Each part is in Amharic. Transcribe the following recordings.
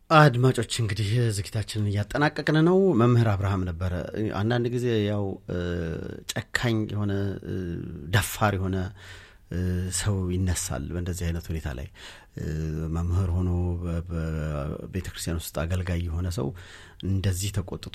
አድማጮች እንግዲህ ዝግጅታችንን እያጠናቀቅን ነው። መምህር አብርሃም ነበረ። አንዳንድ ጊዜ ያው ጨካኝ የሆነ ደፋር የሆነ ሰው ይነሳል በእንደዚህ አይነት ሁኔታ ላይ መምህር ሆኖ በቤተ ክርስቲያን ውስጥ አገልጋይ የሆነ ሰው እንደዚህ ተቆጥቶ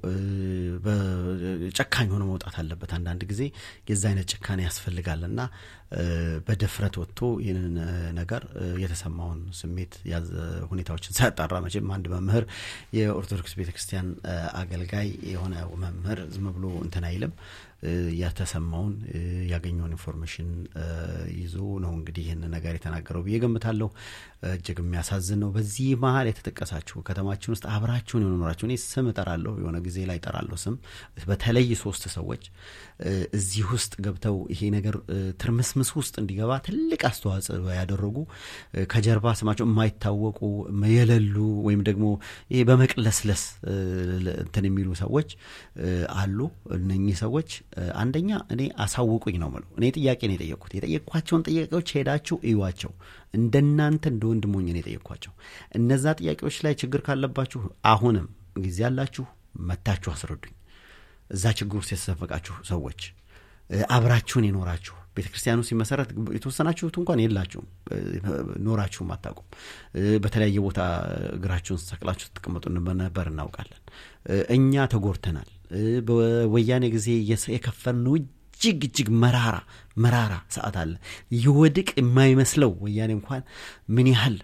ጨካኝ ሆኖ መውጣት አለበት። አንዳንድ ጊዜ የዛ አይነት ጭካኔ ያስፈልጋል እና በድፍረት ወጥቶ ይህንን ነገር የተሰማውን ስሜት ያዘ ሁኔታዎችን ሳያጣራ መቼም አንድ መምህር የኦርቶዶክስ ቤተ ክርስቲያን አገልጋይ የሆነ መምህር ዝም ብሎ እንትን አይልም። የተሰማውን ያገኘውን ኢንፎርሜሽን ይዞ ነው እንግዲህ ይህን ነገር የተናገረው ብዬ ገምታለሁ። እጅግ የሚያሳዝን ነው። በዚህ መሀል የተጠቀሳችሁ ከተማችን ውስጥ አብራችሁን የኖራችሁ እኔ ስም እጠራለሁ፣ የሆነ ጊዜ ላይ እጠራለሁ ስም በተለይ ሶስት ሰዎች እዚህ ውስጥ ገብተው ይሄ ነገር ትርምስምስ ውስጥ እንዲገባ ትልቅ አስተዋጽኦ ያደረጉ ከጀርባ ስማቸው የማይታወቁ የሌሉ ወይም ደግሞ ይሄ በመቅለስለስ እንትን የሚሉ ሰዎች አሉ። እነኚህ ሰዎች አንደኛ እኔ አሳውቁኝ ነው ምለው። እኔ ጥያቄ ነው የጠየቅኩት። የጠየቅኳቸውን ጥያቄዎች ሄዳችሁ እዩዋቸው። እንደናንተ እንደ ወንድሞኝ ነው የጠየቅኳቸው። እነዛ ጥያቄዎች ላይ ችግር ካለባችሁ አሁንም ጊዜ ያላችሁ መታችሁ አስረዱኝ። እዛ ችግር ውስጥ የተዘፈቃችሁ ሰዎች አብራችሁን የኖራችሁ ቤተ ክርስቲያኑ ሲመሰረት የተወሰናችሁት እንኳን የላችሁም፣ ኖራችሁም አታውቁም። በተለያየ ቦታ እግራችሁን ሰቅላችሁ ትቀመጡ ነበር እናውቃለን። እኛ ተጎድተናል። በወያኔ ጊዜ የከፈልነው እጅግ እጅግ መራራ መራራ ሰዓት አለ። ይወድቅ የማይመስለው ወያኔ እንኳን ምን ያህል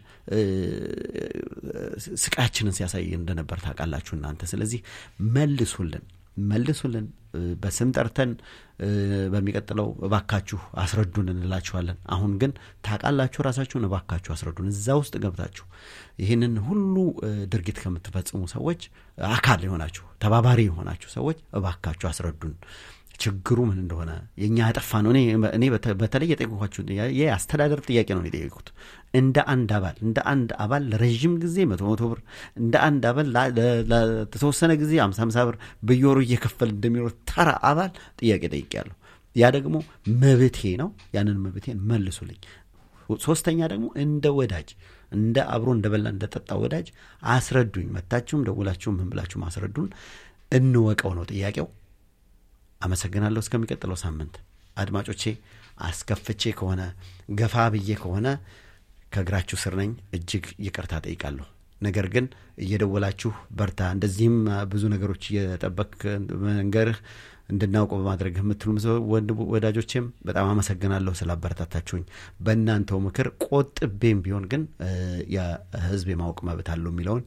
ስቃያችንን ሲያሳይ እንደነበር ታውቃላችሁ እናንተ። ስለዚህ መልሱልን መልሱልን። በስም ጠርተን በሚቀጥለው እባካችሁ አስረዱን እንላችኋለን። አሁን ግን ታውቃላችሁ ራሳችሁን፣ እባካችሁ አስረዱን። እዛ ውስጥ ገብታችሁ ይህንን ሁሉ ድርጊት ከምትፈጽሙ ሰዎች አካል የሆናችሁ ተባባሪ የሆናችሁ ሰዎች እባካችሁ አስረዱን ችግሩ ምን እንደሆነ የእኛ ያጠፋ ነው። እኔ በተለይ የጠየኳችሁ የአስተዳደር ጥያቄ ነው የጠየቁት። እንደ አንድ አባል እንደ አንድ አባል ለረዥም ጊዜ መቶ መቶ ብር እንደ አንድ አባል ለተወሰነ ጊዜ አምሳ አምሳ ብር በየወሩ እየከፈል እንደሚኖር ተራ አባል ጥያቄ ጠይቄያለሁ። ያ ደግሞ መብቴ ነው። ያንን መብቴን መልሱልኝ። ሶስተኛ ደግሞ እንደ ወዳጅ እንደ አብሮ እንደ በላ እንደ ጠጣ ወዳጅ አስረዱኝ። መታችሁም ደውላችሁም ምን ብላችሁም አስረዱን። እንወቀው ነው ጥያቄው። አመሰግናለሁ። እስከሚቀጥለው ሳምንት አድማጮቼ፣ አስከፍቼ ከሆነ ገፋ ብዬ ከሆነ ከእግራችሁ ስር ነኝ። እጅግ ይቅርታ ጠይቃለሁ። ነገር ግን እየደወላችሁ በርታ፣ እንደዚህም ብዙ ነገሮች እየጠበቅ መንገርህ እንድናውቀው በማድረግ የምትሉ ወዳጆቼም በጣም አመሰግናለሁ ስላበረታታችሁኝ። በእናንተው ምክር ቆጥቤም ቢሆን ግን የሕዝብ የማወቅ መብት አለው የሚለውን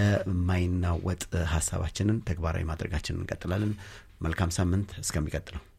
የማይናወጥ ሀሳባችንን ተግባራዊ ማድረጋችንን እንቀጥላለን። መልካም ሳምንት። እስከሚቀጥለው